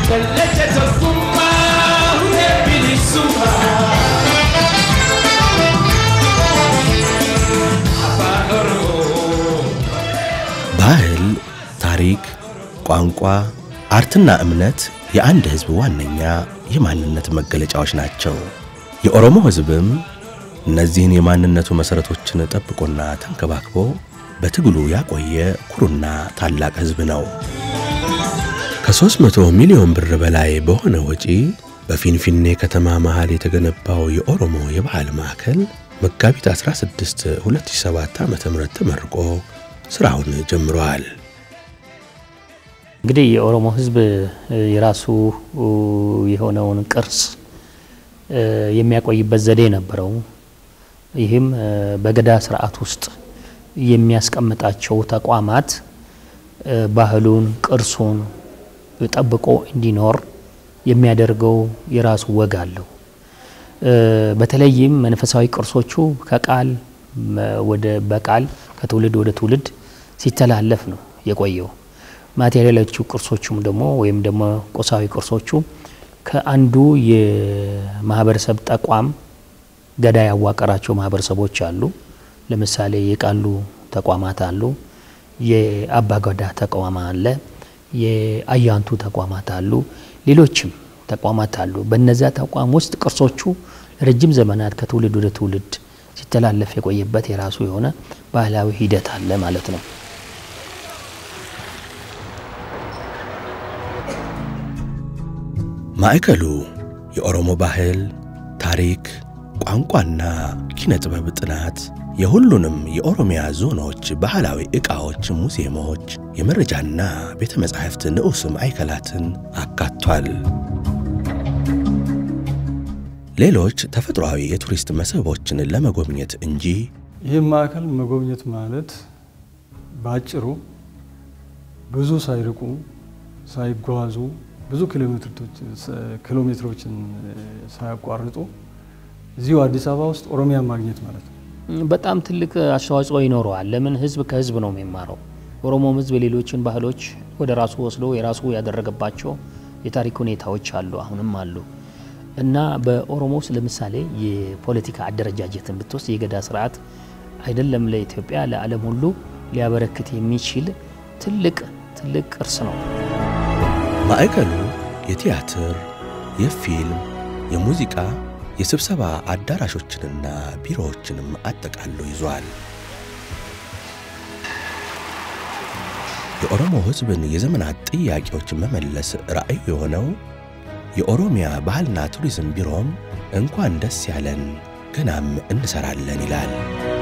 kallacha tokkummaa hundee bilisummaa. Afaan Oromoo. ባህል፣ ታሪክ፣ ቋንቋ፣ አርትና እምነት የአንድ ሕዝብ ዋነኛ የማንነት መገለጫዎች ናቸው። የኦሮሞ ሕዝብም እነዚህን የማንነቱ መሠረቶችን ጠብቆና ተንከባክቦ በትግሉ ያቆየ ኩሩና ታላቅ ሕዝብ ነው። ከ300 ሚሊዮን ብር በላይ በሆነ ወጪ በፊንፊኔ ከተማ መሃል የተገነባው የኦሮሞ የባህል ማዕከል መጋቢት 16 2007 ዓ.ም ተመርቆ ሥራውን ጀምሯል። እንግዲህ የኦሮሞ ሕዝብ የራሱ የሆነውን ቅርስ የሚያቆይበት ዘዴ ነበረው። ይህም በገዳ ስርዓት ውስጥ የሚያስቀምጣቸው ተቋማት ባህሉን፣ ቅርሱን ጠብቆ እንዲኖር የሚያደርገው የራሱ ወግ አለው። በተለይም መንፈሳዊ ቅርሶቹ ከቃል ወደ በቃል ከትውልድ ወደ ትውልድ ሲተላለፍ ነው የቆየው። ማቴሪያሎቹ ቅርሶቹም ደግሞ ወይም ደግሞ ቁሳዊ ቅርሶቹ ከአንዱ የማህበረሰብ ተቋም ገዳ ያዋቀራቸው ማህበረሰቦች አሉ። ለምሳሌ የቃሉ ተቋማት አሉ፣ የአባገዳ ተቋም አለ፣ የአያንቱ ተቋማት አሉ፣ ሌሎችም ተቋማት አሉ። በነዚያ ተቋም ውስጥ ቅርሶቹ ረጅም ዘመናት ከትውልድ ወደ ትውልድ ሲተላለፍ የቆየበት የራሱ የሆነ ባህላዊ ሂደት አለ ማለት ነው። ማዕከሉ የኦሮሞ ባህል፣ ታሪክ፣ ቋንቋና ኪነ ጥበብ ጥናት የሁሉንም የኦሮሚያ ዞኖች ባህላዊ ዕቃዎች፣ ሙዚየሞች፣ የመረጃና ቤተ መጻሕፍት ንዑስ ማዕከላትን አካቷል። ሌሎች ተፈጥሯዊ የቱሪስት መስህቦችን ለመጎብኘት እንጂ ይህ ማዕከል መጎብኘት ማለት በአጭሩ ብዙ ሳይርቁ ሳይጓዙ ብዙ ኪሎ ሜትሮችን ሳያቋርጡ እዚሁ አዲስ አበባ ውስጥ ኦሮሚያ ማግኘት ማለት ነው። በጣም ትልቅ አስተዋጽኦ ይኖረዋል። ለምን ህዝብ ከህዝብ ነው የሚማረው። ኦሮሞም ህዝብ የሌሎችን ባህሎች ወደ ራሱ ወስዶ የራሱ ያደረገባቸው የታሪክ ሁኔታዎች አሉ፣ አሁንም አሉ እና በኦሮሞ ውስጥ ለምሳሌ የፖለቲካ አደረጃጀትን ብትወስድ የገዳ ስርዓት አይደለም ለኢትዮጵያ ለዓለም ሁሉ ሊያበረክት የሚችል ትልቅ ትልቅ ቅርስ ነው። ማዕከሉ የቲያትር፣ የፊልም፣ የሙዚቃ፣ የስብሰባ አዳራሾችንና ቢሮዎችንም አጠቃሎ ይዟል። የኦሮሞ ህዝብን የዘመናት ጥያቄዎች መመለስ ራዕዩ የሆነው የኦሮሚያ ባህልና ቱሪዝም ቢሮም እንኳን ደስ ያለን ገናም እንሰራለን ይላል።